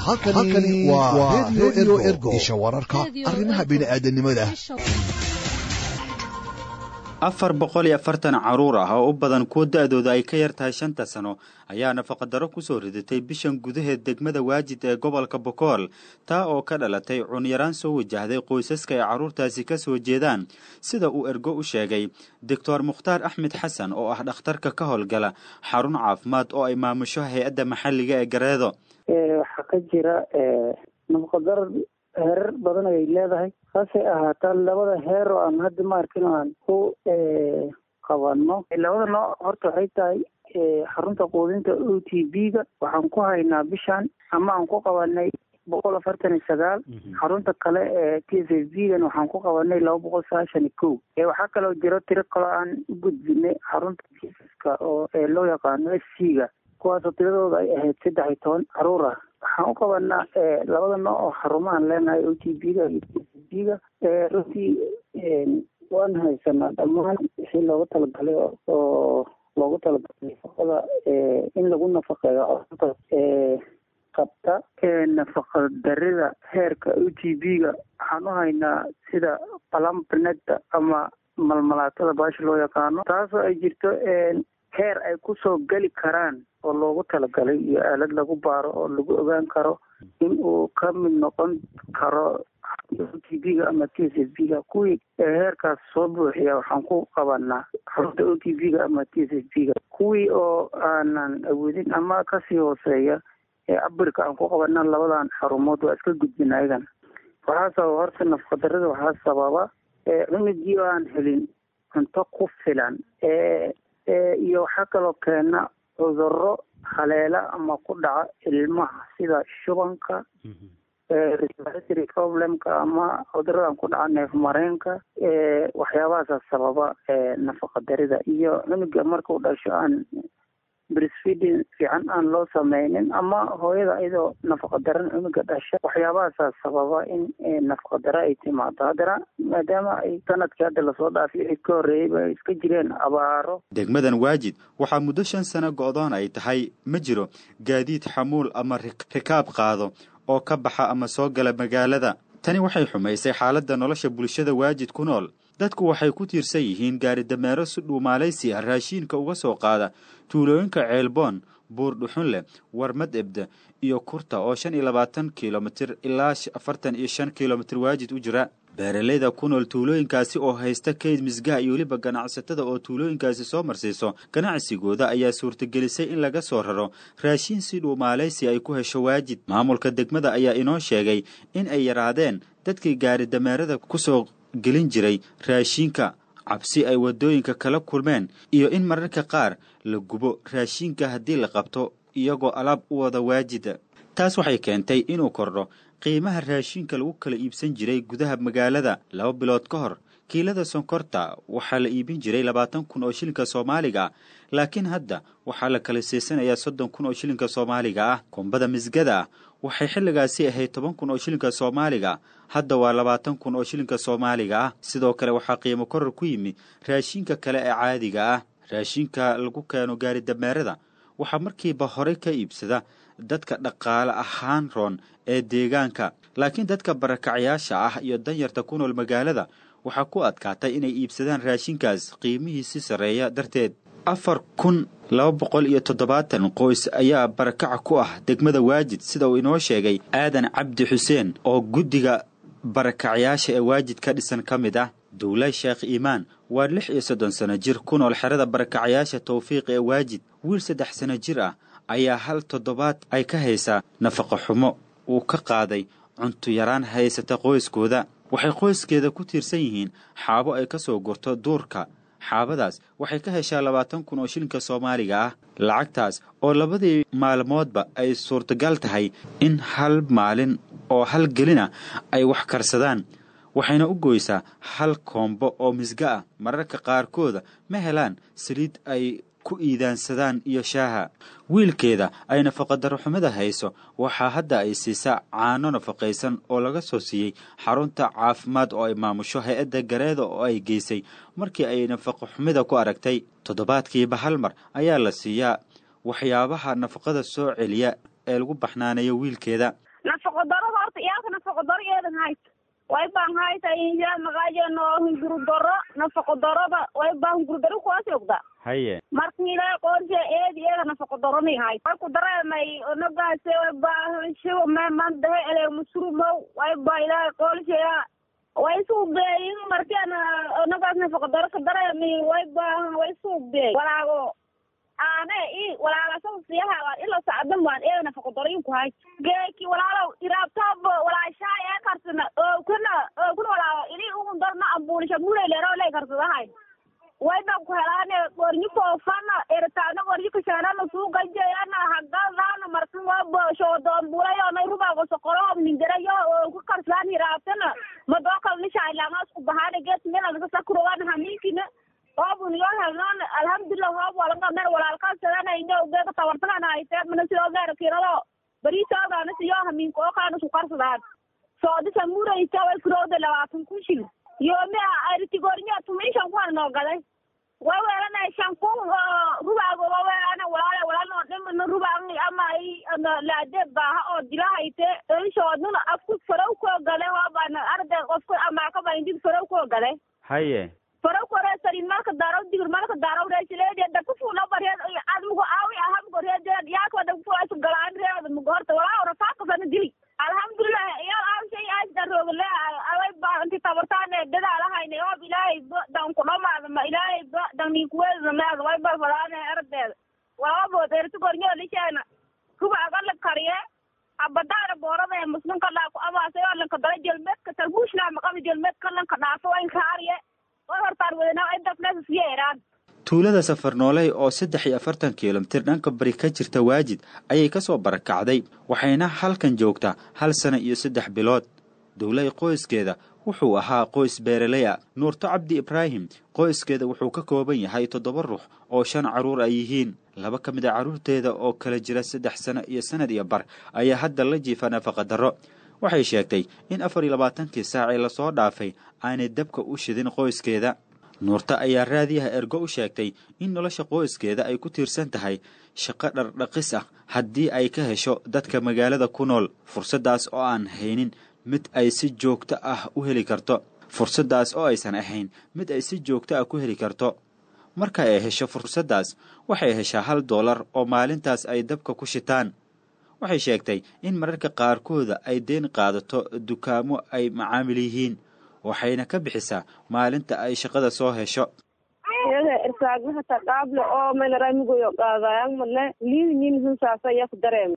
halkani waa redio ergo isha wararka arrimaha bini'aadanimada afar boqol iyo afartan caruur ah oo u badan kuwa da-dooda ay ka yar tahay shanta sano ayaa nafaqadaro kusoo ridatay bishan gudaheed degmada waajid ee gobolka bokool taa oo ka dhalatay cunyaraan soo wajahday qoysaska ay carruurtaasi ka soo jeedaan sida uu ergo u sheegay doctor mukhtaar axmed xasan oo ah dhakhtarka ka howlgala xarun caafimaad oo ay maamusho hay-adda maxalliga ee gareedo waxaa ka jira nafaqadaro heerar badan ayay leedahay saasay ahaataa labada heer oo aan hadda maarkin aan ku qabano labada nooc horta waxay tahay xarunta quudinta o t b ga waxaan ku haynaa bishan ama aan ku qabanay boqol afartan iyo sagaal xarunta kale ee t s f b gan waxaan ku qabanay laba boqol sagaashan iyo kow waxaa kaloo jiro tiro kaloo aan u gudbinay xarunta jisaska oo loo yaqaano s c ga kuwaasoo tiradooda ay ahayd saddex iyo toban caruur ah waxaan u qabanaa labada nooc oo xarumahan leenahay o t b ga iyo t s b ga runtii waan haysanaa dhammaan wixii loogu talagalay oo loogu talagalay nafaqada in lagu nafaqeeyo carruurtaas qabta nafaqa darida heerka o t b ga waxaan u haynaa sida palampaneta ama malmalaatada baasha loo yaqaano taasoo ay jirto heer ay kusoo geli karaan oo loogu talagalay iyo aalad lagu baaro oo lagu ogaan karo in uu ka mid noqon karo o t b ga ama t s f b ga kuwii heerkaas soo buuxiya waxaan ku qabanaa xarunta o t b ga ama t s f b ga kuwii oo aanan awoodin ama kasii hooseeya ee abirka aan ku qabana labadan xarumood waa iska gudbin ayagan waxaa sababa horta nafaqadarada waxaa sababa cunugii oo aan helin cunto ku filan iyo waxaa kaloo keena cuduro haleela ama ku dhaca ilmaha sida shubanka respiratory problemka ama cuduradan ku dhaca neef mareenka waxyaabahaasa sababa nafaqa darida iyo cunuga markuu dhasho aan breastfeeding fiican aan loo sameynin ama hooyada iyadoo nafaqa daran cunuga dhasha waxyaabahaasaa sababa in nafaqa daro ay timaado haddana maadaama ay sanadkii hadda lasoo dhaafiy wixii ka horreeyeyba ay iska jireen abaaro degmadan waajid waxaa muddo shan sano go-doon ay tahay ma jiro gaadiid xamuul ama rikaab qaado oo ka baxa ama soo gala magaalada tani waxay xumaysay xaaladda nolosha bulshada waajid ku nool dadku waxay ku tiirsan yihiin gaari dameero si dhuumaalaysi ah raashiinka uga soo qaada tuulooyinka ceelboon buur dhuxunleh warmad ebda iyo kurta oo shan iyo labaatan kilomitir ilaa afartan iyo shan kilomitir waajid u jira beeralayda ku nool tuulooyinkaasi oo haysta kayd misgaha iyo weliba ganacsatada oo tuulooyinkaasi soo marsiiso ganacsigooda ayaa suurtagelisay in laga soo raro raashiin si dhuumaalaysi ay ku hesho waajid maamulka degmada ayaa inoo sheegay in ay yaraadeen dadkii gaari dameerada kusoo gelin jiray raashiinka cabsi ay waddooyinka kala kulmeen iyo in mararka qaar la gubo raashiinka haddii la qabto iyagoo alaab u wada waajida taas waxay keentay inuu kordho qiimaha raashiinka lagu kala iibsan jiray gudaha magaalada laba bilood ka hor kiilada sonkorta waxaa la iibin jiray labaatan kun oo shilinka soomaaliga laakiin hadda waxaa la kala siisanayaa soddon kun oo shilinka soomaaliga ah kumbada misgada ah waxay xilligaasi ahayd toban kun oo shilinka soomaaliga hadda waa labaatan kun oo shilinka soomaaliga ah sidoo kale waxaa qiimo koror ku yimi raashiinka kale ee caadiga ah raashiinka lagu keeno gaari dameerada waxaa markiiba horey ka iibsada dadka dhaqaale ahaan roon ee deegaanka laakiin dadka barakacyaasha ah iyo danyarta ku nool magaalada waxaa ku adkaatay inay iibsadaan raashinkaas qiimihiisi sarreeya darteed afar kun laba boqol iyo toddobaatan qoys ayaa barakaca ku ah degmada waajid sida uu inoo sheegay aadan cabdi xuseen oo guddiga barakacyaasha ee waajid ka dhisan ka mid ah dowlay sheekh iimaan waa lix iyo soddon sano jir ku nool xerada barakacyaasha tawfiiq ee waajid wiil saddex sano jir ah ayaa hal toddobaad ay ka haysaa nafaqa xumo uu ka qaaday cunto yaraan haysata qoyskooda waxay qoyskeeda ku tiirsan yihiin xaabo ay ka soo gurto duurka xaabadaas waxay ka heshaa labaatan kun oo shilinka soomaaliga ah lacagtaas oo labadii maalmoodba ay suurtagal tahay in hal maalin oo hal gelina ay wax karsadaan waxayna u goysaa hal koombo oo misga ah mararka qaarkooda ma helaan saliid ay ku iidaansadaan iyo shaaha wiilkeeda ay nafaqadaro xumida hayso waxaa hadda ay siisaa caano nafaqaysan oo laga soo siiyey xarunta caafimaad oo ay maamusho hay-adda gareeda oo ay geysay markii ay nafaqo xumida ku aragtay toddobaadkiiba hal mar ayaa la siiyaa waxyaabaha nafaqada soo celiya ee lagu baxnaanayo wiilkeeda eedan hayt way baan hayta inja magaajeeno hunguru doro nafaqo doroba way baa hunguru doro kuwaasi ogda haye markila qorshe eedi eeda nafaqo doroni hayt marku dareemay onagaase way baa shigo me mandahe ele musurumow way baa ilaahay qoolsheya way suubeeyin markaan onagaas nafaqo doro ka dareemi way baa way suubee walaago aane i walaagasada siyaha ila sacdan baan eeda nafaqo doroyin ku hay geeki walaalow iraabtaabo walaashaay ee karsana oo kuna oo kuna walaago ini ugun darna ambuulisha muleleero lay karsadahay way baan ku helaane qornyi koofana eritaana qornyi kashaanana suugajeeyana hagadaana markan waba shoodoonbulayona rubaago soqorohob nindarayo oo ku karsadaan hiraabtana madookal nishaailaanga isku bahaana gees meelanasakurogan hamiinkina hoobun yoo helnoon alhamdulilah hoob walanga mer walaalkaasadanaino geega tawartagana haytee mana sidoo geera kirado bariisoogaana siyo hamiinka oo kaana isku karsadaan soodisa muraysa way kurowda labaatan kun shil yoome aritigornya tumishan kuwan noo gaday way weelana shankun rubaago wa weelana walaale walaalno dhimana rubaang ama i laade baaha oo dila hayte inshoodnuna afku farow koo gale hoobana arday qofku amaakaba indid farow koo gale haye farow kore sarin marka daaraw digir marka daaraw reesileede daku fuula bareed admugo aawi ahamgo reedeed yaakwa daku fuula galaan reed mugo horta walaa rafaaqasana dili alhamdulilah iyal aawshay aasdaroogle away ba inti tabartaane dadaalahayne oob ilaahay ba dan ku dhamaada ma ilaahay ba dan ninkuweedna meeda way balfadaane ardeeda walabood ertigornyo lisheena rubaga la kariye abadaana boorada ee muslimka dhaaku amaasay oo lanka dala jelmeedka talbuushna maqami jelmeedka lanka dhaafo wayn kaariye way hortaan wedanaa ay dafneesa siya eraan tuulada safarnooley oo saddex iyo afartan kilomitir dhanka bari ka jirta waajid ayay ka soo barakacday waxayna halkan joogtaa hal sana iyo saddex bilood dowlay qoyskeeda wuxuu ahaa qoys beeraley a nuurto cabdi ibraahim qoyskeeda wuxuu ka kooban yahay toddoba ruux oo shan carruur ay yihiin laba ka mid a carruurteeda oo kala jira saddex sano iyo sanad iyo bar ayaa hadda la jiifa nafaqa darro waxay sheegtay in afar iyo labaatankii saacee lasoo dhaafay aanay dabka u shidin qoyskeeda nuurta ayaa raadiyaha ergo u sheegtay in nolosha qoyskeeda ay ku tiirsan tahay shaqo dhardhaqis ah haddii ay ka hesho dadka magaalada ku nool fursaddaas oo aan haynin mid ay si joogto ah u heli karto fursaddaas oo aysan ahayn mid ay si joogto ah ku heli karto marka ay hesho fursaddaas waxay heshaa hal doolar oo maalintaas ay dabka ku shitaan waxay sheegtay in mararka qaarkooda ay deen qaadato dukaamo ay macaamil yihiin waxayna ka bixisaa maalinta ay shaqada soo hesho iyada irsaagnaha taqaable oo maynaraamigoyo qaadayang male liidinin hunsaasa yak dareem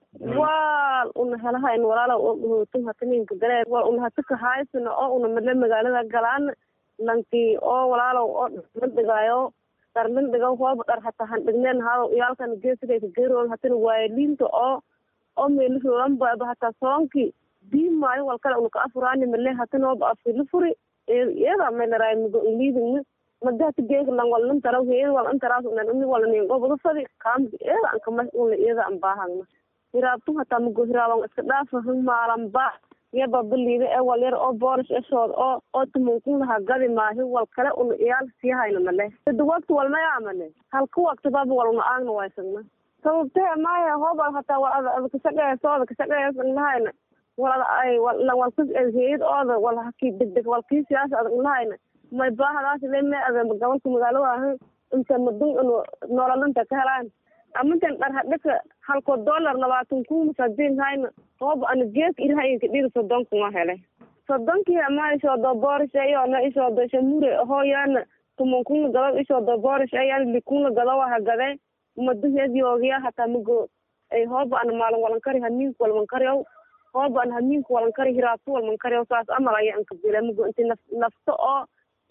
wal una helahayn walaala oghotum hataninka dareem wal una hataka haysana oo una male magaalada galaan lanki oo walaalow oo dharlandhigaayo dharlandhiga hooba dhar hata handhigneen hado iyaalkan geesigayka geeroon hatana waaye liinta oo oo meelihoolanbaba hata soonki diimaayo walkale una ka afuraani male hatana ooba afila furi iyada maynaraamigo liidingna madahata geeka lang wal nantaraw heeda wal antaraas unan uni wala nin gobada fadi kaamka iyada an kama ula iyada an baahagna hiraabtu hataa mago hiraaban iska dhaafa hang maalan ba yaba baliida ee wal yar oo boorish eshood oo oo tumunkun laha gadi maahi wal kale una iyaal sii hayna male sada wagti walmaya male halka wagti baba wal una aagna waysagna sababtee maya hoobal hataa wal ada ada kasaqeeso ada kasaqeeso lahayna wal ada ay wal walkas heed ooda wal haki degdeg wal kii siyaasa adag lahayna may baahadaas leme ada gobolka magaalo ahan inta madun inu nololanta ka helaan amantan dhar hadhaka halko dollar labaatan kun sadin hayna hooba ana geek ilahayinka dhiri soddonka ma hele soddonkii ama isoodo boorish ayona isoodo shamure hooyana tumankuna gado isoodo boorish ayana likuna gado waha gade madaheed yoogiya hataa mago ay hooba ana maalin walankari hamiinku walmankariyaw hooba ana hamiinku walankari hiraabtu walmankariyaw saas amal aya anka bila mago inti naf nafto oo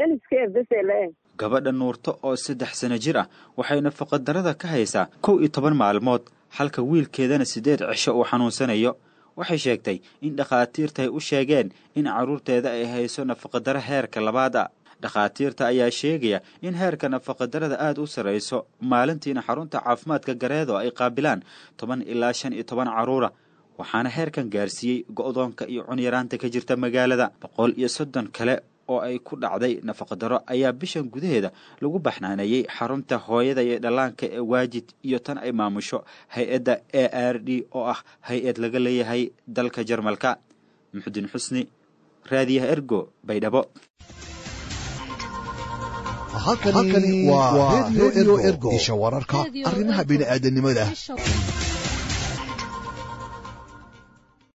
gabadha nuurto oo saddex sano jir ah waxay nafaqadarada ka haysaa kow iyo toban maalmood halka wiilkeedana siddeed cisho uu xanuunsanayo waxay sheegtay in dhakhaatiirta ay u sheegeen in carruurteeda ay hayso nafaqadaro heerka labaad a dhakhaatiirta ayaa sheegaya in heerka nafaqadarada aada u sarrayso maalintiina xarunta caafimaadka gareedo ay qaabilaan toban ilaa shan iyo toban carruura waxaana heerkan gaarsiiyey go'doonka iyo cunyaraanta ka jirta magaalada boqol iyo soddon kale oo ay ku dhacday nafaqadaro ayaa bishan gudaheeda lagu baxnaaneeyey xarunta hooyada iyo dhallaanka ee waajid iyo tan ay maamusho hay-adda a r d oo ah hay-ad laga leeyahay dalka jarmalka muxudiin xusni raadiyaha ergo baydhabo halkani waa redio ergo isha wararka arrimaha bini'aadanimada